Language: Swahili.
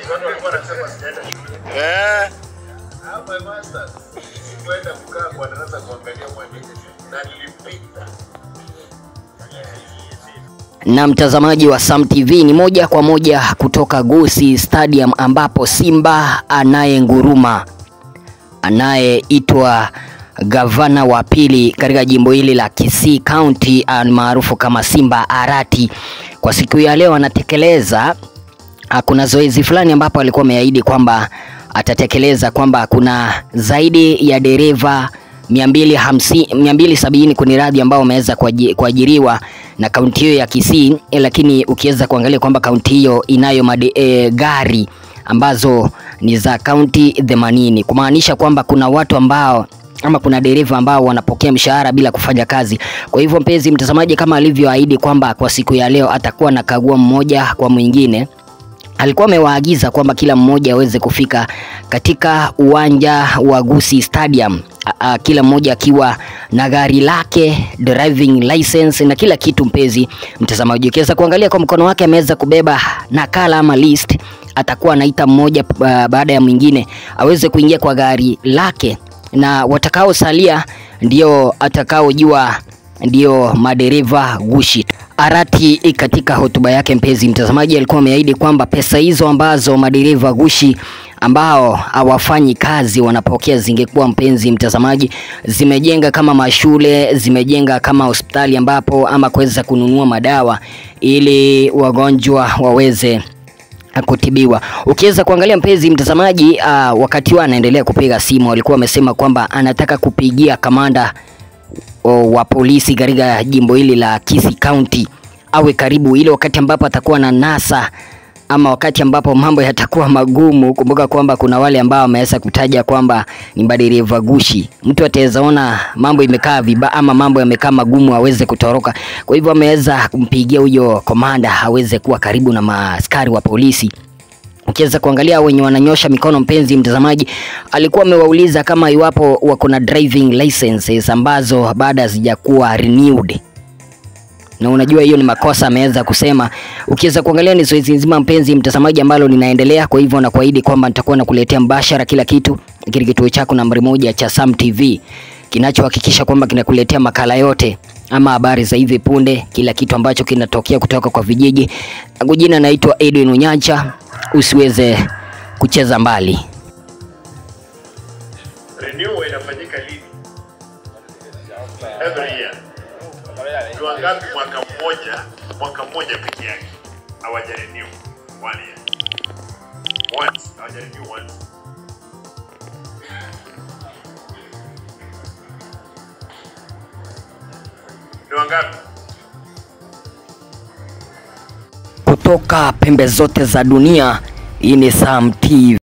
Watu walikuwa wanasema sijaenda shule. Eh, Ah, my masters. Kwenda kukaa kwa darasa kuangalia mwalimu na nilipita. na mtazamaji wa Sam TV ni moja kwa moja kutoka Gusii Stadium ambapo Simba anayenguruma anayeitwa gavana wa pili katika jimbo hili la Kisii County maarufu kama Simba Arati kwa siku ya leo anatekeleza Ah, kuna zoezi fulani ambapo alikuwa ameahidi kwamba atatekeleza kwamba kuna zaidi ya dereva 250 270 kwenye radhi ambao wameweza kuaji- kuajiriwa na kaunti hiyo ya Kisii, eh, lakini ukiweza kuangalia kwamba kaunti hiyo inayo made, e, gari ambazo ni za kaunti 80 kumaanisha kwamba kuna watu ambao ama kuna dereva ambao wanapokea mshahara bila kufanya kazi. Kwa hivyo mpenzi mtazamaji, kama alivyoahidi kwamba kwa siku ya leo atakuwa anakagua mmoja kwa mwingine alikuwa amewaagiza kwamba kila mmoja aweze kufika katika uwanja wa Gusii Stadium, a, a, kila mmoja akiwa na gari lake, driving license na kila kitu. Mpenzi mtazamaji, ukiweza kuangalia kwa mkono wake ameweza kubeba nakala ama list, atakuwa anaita mmoja uh, baada ya mwingine aweze kuingia kwa gari lake, na watakaosalia ndio atakaojua ndio madereva gushi. Arati katika hotuba yake, mpenzi mtazamaji, alikuwa ameahidi kwamba pesa hizo ambazo madereva gushi ambao hawafanyi kazi wanapokea zingekuwa, mpenzi mtazamaji, zimejenga kama mashule, zimejenga kama hospitali ambapo ama kuweza kununua madawa ili wagonjwa waweze kutibiwa. Ukiweza kuangalia mpenzi mtazamaji, uh, wakati huo anaendelea kupiga simu, alikuwa amesema kwamba anataka kupigia kamanda o, wa polisi katika jimbo hili la Kisii County awe karibu, ile wakati ambapo atakuwa na nasa ama wakati ambapo mambo yatakuwa magumu. Kumbuka kwamba kuna wale ambao wameweza kutaja kwamba ni madereva gushi, mtu ataweza ona mambo imekaa vibaya ama mambo yamekaa magumu aweze kutoroka. Kwa hivyo ameweza kumpigia huyo komanda aweze kuwa karibu na maaskari wa polisi ukiweza kuangalia wenye wananyosha mikono, mpenzi mtazamaji, alikuwa amewauliza kama iwapo wako na driving licenses ambazo baada hazijakuwa renewed na unajua hiyo ni makosa ameweza kusema. Ukiweza kuangalia ni zoezi nzima mpenzi mtazamaji ambalo linaendelea. Kwa hivyo nakuahidi kwamba nitakuwa nakuletea mbashara kila kitu kile kituo chako nambari moja cha Sam TV kinachohakikisha kwamba kinakuletea makala yote ama habari za hivi punde, kila kitu ambacho kinatokea kutoka kwa vijiji. Langu jina naitwa Edwin Unyancha, usiweze kucheza mbali. Renewal inafanyika lini? Every year. Ni wangapi mwaka mmoja, mwaka mmoja peke yake hawaja renew one year. Once, hawaja renew once. Ni wangapi? Kutoka pembe zote za dunia, hii ni Sam TV.